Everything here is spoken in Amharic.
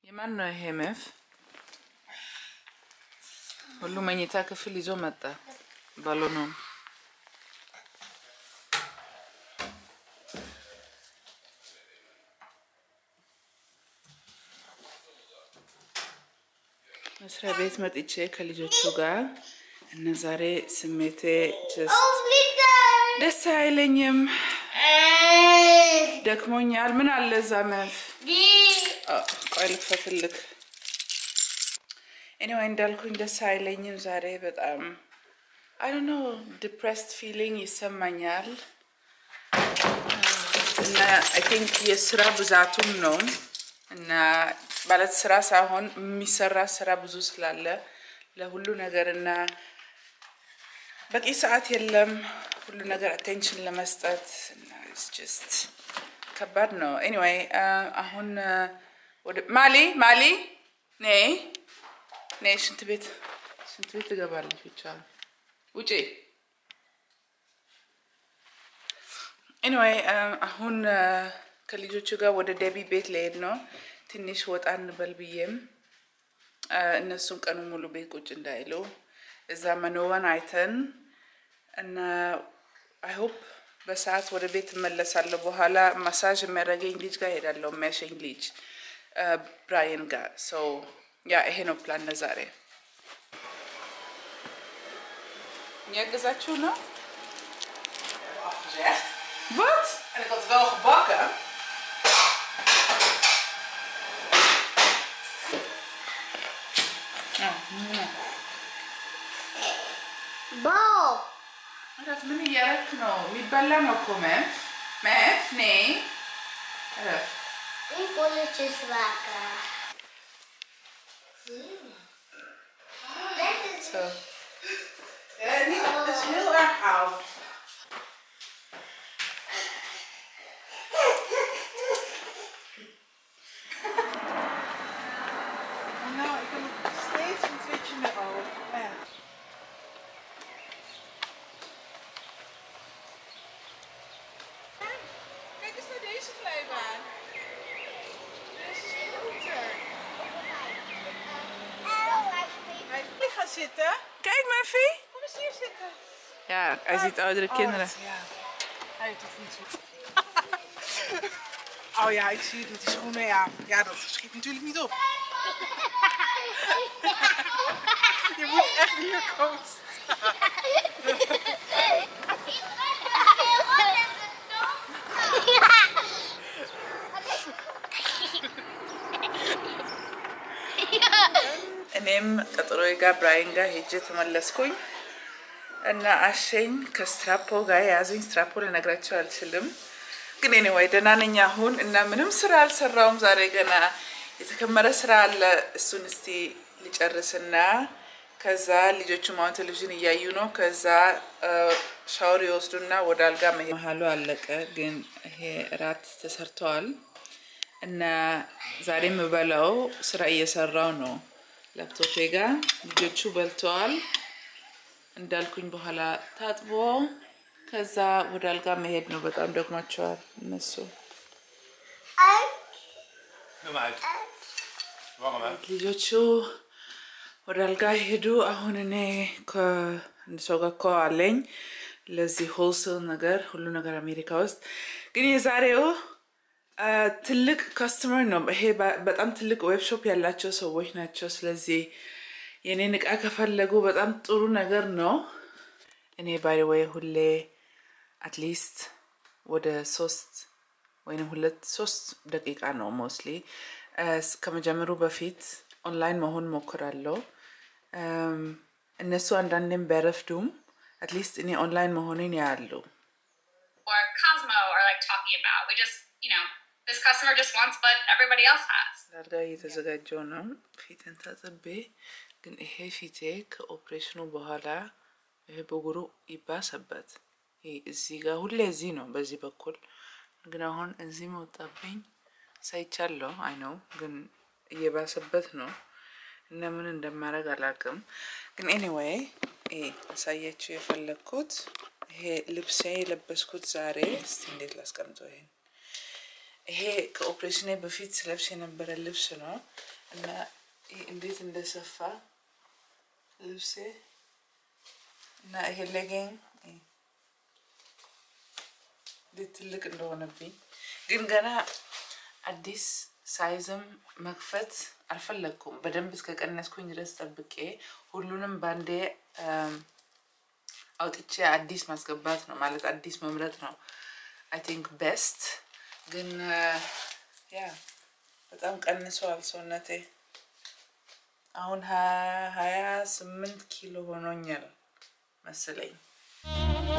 የማን ነው ይሄ መፍ? ሁሉ መኝታ ክፍል ይዞ መጣ ባሎኑን። መስሪያ ቤት መጥቼ ከልጆቹ ጋር እና ዛሬ ስሜቴ ጀስት ደስ አይለኝም፣ ደክሞኛል። ምን አለ እዛ መፍ? ቆይ ልክፈትልክ። ኤኒዌይ እንዳልኩኝ ደስ አይለኝም ዛሬ በጣም አይ ዶንት ኖ ዲፕሬስድ ፊሊንግ ይሰማኛል እና አይ ቲንክ የስራ ብዛቱም ነው እና ማለት ስራ ሳይሆን የሚሰራ ስራ ብዙ ስላለ ለሁሉ ነገር እና በቂ ሰዓት የለም ሁሉ ነገር አቴንሽን ለመስጠት እና ጀስት ከባድ ነው። ኤኒዌይ አሁን ወደ ማሊ ማሊ ነይ ነይ፣ ሽንት ቤት ሽንት ቤት ትገባለች ብቻ ውጪ። ኤኒዌይ አሁን ከልጆቹ ጋር ወደ ደቢ ቤት ልሄድ ነው። ትንሽ ወጣ እንበል ብዬም እነሱን ቀኑ ሙሉ ቤት ቁጭ እንዳይሉ እዛ መኖዋን አይተን እና አይ ሆፕ በሰዓት ወደ ቤት እመለሳለሁ። በኋላ ማሳጅ የሚያደርገኝ ልጅ ጋር ሄዳለሁ፣ የሚያሸኝ ልጅ ብራይን ጋር ሰው ያ ይሄ ነው ፕላን ለዛሬ። የሚያግዛችሁ ነው afgezegd. ባት En ik had het wel gebakken. Bal. እረፍ። ምን እያደረክ ነው? የሚበላ ነው እኮ መፍ መፍ ነይ እረፍ። Die bolletjes maken. Dit is So, Ja, niet, het is heel erg oud. Oh, nou, ik heb nog steeds een twitje in mijn oog. Echt. Kijk eens naar deze glijbaan. Deze is groter. Hij is gaan zitten. kijk Meffie. Kom eens hier zitten. Ja, hij ziet oudere kinderen. Oh, ja. Hij heeft toch niet zo. Oh ja, ik zie het met die schoenen. Ja, ja dat schiet natuurlijk niet op. Je moet echt hier komen. እኔም ቀጠሮ ጋር ብራይን ጋር ሄጄ ተመለስኩኝ እና አሸኝ ከስትራፖ ጋር የያዘኝ ስትራፖ ልነግራቸው አልችልም። ግን ኤኒዌይ ደህና ነኝ አሁን እና ምንም ስራ አልሰራውም ዛሬ ገና የተከመረ ስራ አለ። እሱን እስቲ ሊጨርስና ከዛ ልጆቹ አሁን ቴሌቪዥን እያዩ ነው። ከዛ ሻወር ይወስዱና ወደ አልጋ መሄድ መሀሉ አለቀ። ግን ይሄ እራት ተሰርተዋል እና ዛሬ የምበላው ስራ እየሰራው ነው ላፕቶፔ ጋር ልጆቹ በልተዋል። እንዳልኩኝ በኋላ ታጥቦ ከዛ ወደ አልጋ መሄድ ነው። በጣም ደግሟቸዋል እነሱ Doe hem uit. Warm hem uit. ልጆቹ ወደ አልጋ ሄዱ። አሁን እኔ ከአንድ ሰው ጋር እኮ አለኝ ለዚህ ሆልሴል ነገር ሁሉ ነገር አሜሪካ ውስጥ ግን የዛሬው አ፣ ትልቅ ካስተመር ነው። ይሄ በ- በጣም ትልቅ ዌብሾፕ ያላቸው ሰዎች ናቸው። ስለዚህ የእኔን እቃ ከፈለጉ በጣም ጥሩ ነገር ነው። እኔ ባይ ወይ ሁሌ አትሊስት ወደ ሶስት ወይም ሁለት ሶስት ደቂቃ ነው ሞስሊ ከመጀመሩ በፊት ኦንላይን መሆን ሞክራለሁ። እም፣ እነሱ አንዳንዴም ቢያረፍዱም አትሊስት እኔ ኦንላይን መሆኔን ያያሉ። or Cosmo are like talking about. We just, you know, this customer just wants what everybody else has. ላልጋ እየተዘጋጀው ነው። ፊትን ታጥቤ ግን ይሄ ፊቴ ከኦፕሬሽኑ በኋላ ይሄ ብጉሩ ይባሰበት። ይሄ እዚህ ጋር ሁሌ እዚህ ነው በዚህ በኩል ግን አሁን እዚህ መውጣብኝ ሳይቻለሁ። አይ ነው ግን እየባሰበት ነው እና ምን እንደማደርግ አላውቅም። ግን ኤኒዌይ አሳያችሁ የፈለግኩት ይሄ ልብሴ የለበስኩት ዛሬ እስቲ እንዴት ላስቀምጠው ይሄን ይሄ ከኦፕሬሽኔ በፊት ስለብስ የነበረ ልብስ ነው እና ይህ እንዴት እንደሰፋ ልብሴ እና ይሄ ሌጌን እንዴት ትልቅ እንደሆነብኝ ግን ገና አዲስ ሳይዝም መክፈት አልፈለግኩም። በደንብ እስከ ቀነስኩኝ ድረስ ጠብቄ ሁሉንም ባንዴ አውጥቼ አዲስ ማስገባት ነው ማለት አዲስ መምረጥ ነው አይ ቲንክ ቤስት። ግን ያ በጣም ቀንሰዋል ሰውነቴ። አሁን ሀያ ስምንት ኪሎ ሆኖኛል መሰለኝ።